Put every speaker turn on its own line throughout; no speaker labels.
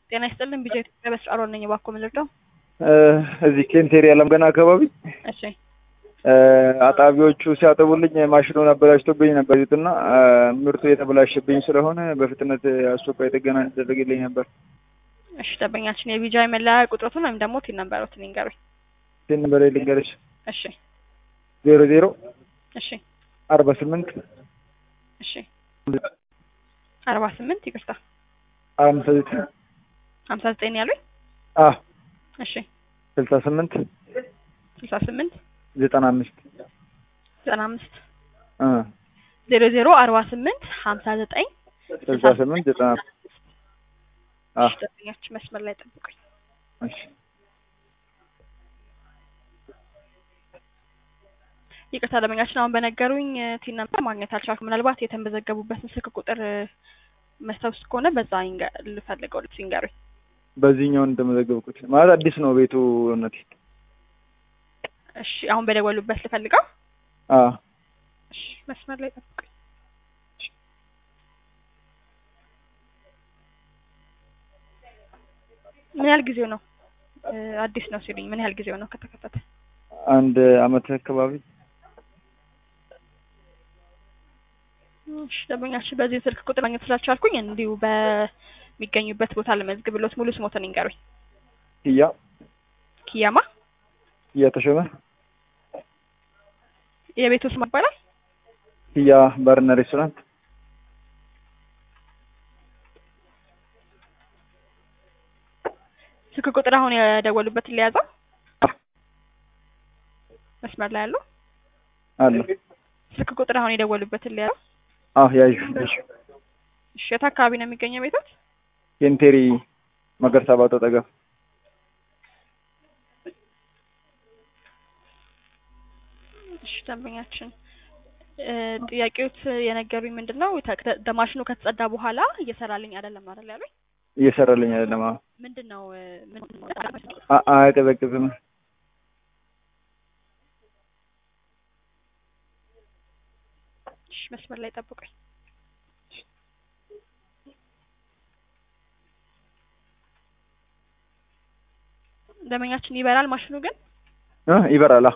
ጤና ይስጥልን ቢጃ ኢትዮጵያ በስራ ነኝ። እባክዎ ምን ልርዳው?
እዚህ ኬንቴሪ ያለም ገና አካባቢ
እሺ
አጣቢዎቹ ሲያጠቡልኝ ማሽኑን አበላሽቶብኝ ነበር እና ምርቱ የተበላሸብኝ ስለሆነ በፍጥነት አስቸኳይ ጥገና እንዲደረግልኝ ነበር።
እሺ ደንበኛችን የቢጃ መለያ ቁጥሮቱን ወይም ደግሞ ቲን ነበሩትን ይንገሩኝ።
ቴን ነበር ልንገርሽ
እሺ
ዜሮ ዜሮ
እሺ
አርባ ስምንት
እሺ አርባ ስምንት ይቅርታ
አምሳ ዘጠኝ
ሀምሳ ዘጠኝ ያሉኝ
አ
እሺ
ስልሳ ስምንት
ስልሳ ስምንት
ዘጠና አምስት
ዘጠና አምስት
አ
ዜሮ ዜሮ አርባ ስምንት ሀምሳ ዘጠኝ
ስልሳ ስምንት ዘጠና አምስት አ
እሺ ደንበኛችን መስመር ላይ ጠብቁኝ።
እሺ
ይቅርታ ደንበኛችን አሁን በነገሩኝ ቲን ነበር ማግኘት አልቻልኩም። ምናልባት የተመዘገቡበትን ስልክ ቁጥር መስታወስ ከሆነ በዛ ይንገ- ልፈልገው ልብስ ይንገሩኝ።
በዚህኛውን እንደመዘገብኩት ማለት አዲስ ነው ቤቱ እውነቴ
እሺ አሁን በደወሉበት ልፈልገው።
አ
እሺ መስመር ላይ ጠብቁኝ። ምን ያህል ጊዜው ነው? እ አዲስ ነው ሲሉኝ ምን ያህል ጊዜው ነው ከተከፈተ?
አንድ አመት አካባቢ
እሺ ደንበኛችን በዚህ ስልክ ቁጥር ማግኘት ስላልቻልኩኝ እንዲሁ በሚገኙበት ቦታ ለመዝግብሎት ሙሉ ስሞትን ይንገሩኝ።
ያ
ኪያማ
ያ ተሾመ
የቤቱ ስም ይባላል?
ያ ባርና ሬስቶራንት
ስልክ ቁጥር አሁን የደወሉበትን ሊያዘው
አ
መስመር ላይ ያለው
አለ
ስልክ ቁጥር አሁን የደወሉበትን ሊያዘው።
አ ያዩ ያዩ
እሺ የት አካባቢ ነው የሚገኘው ቤቶት?
ኬንቴሪ መገርሳ ባቶ ጠገብ
እሺ ደንበኛችን እ ጥያቄዎት የነገሩኝ ምንድን ነው ተ- በማሽኑ ከተጸዳ በኋላ እየሰራልኝ አይደለም አይደል ያሉኝ?
እየሰራልኝ አይደለም አዎ
ምንድን ነው እ ምንድን ነው?
አ አያቀዘቅዝም
እሺ መስመር ላይ ጠብቁኝ። ደንበኛችን ይበራል ማሽኑ ግን
እ ይበራል አ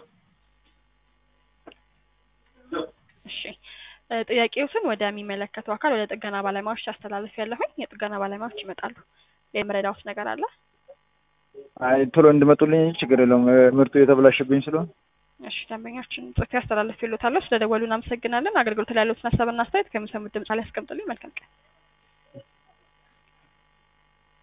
እሺ እ ጥያቄዎትን ወደሚመለከተው አካል ወደ ጥገና ባለሙያዎች አስተላለፍ ያለሁኝ የጥገና ባለሙያዎች ይመጣሉ። የምረዳውት ነገር አለ?
አይ ቶሎ እንድመጡልኝ ችግር የለውም እ ምርቱ የተበላሸብኝ ስለሆነ
እሺ ደንበኛችን ጽፌ አስተላለፍ ይሉታለሁ። ስለደወሉ እናመሰግናለን። አገልግሎት ላይ ያሉትን ሀሳብና አስተያየት ከሚሰሙት ድምጽ ላይ ያስቀምጡልኝ። መልካም ቀን።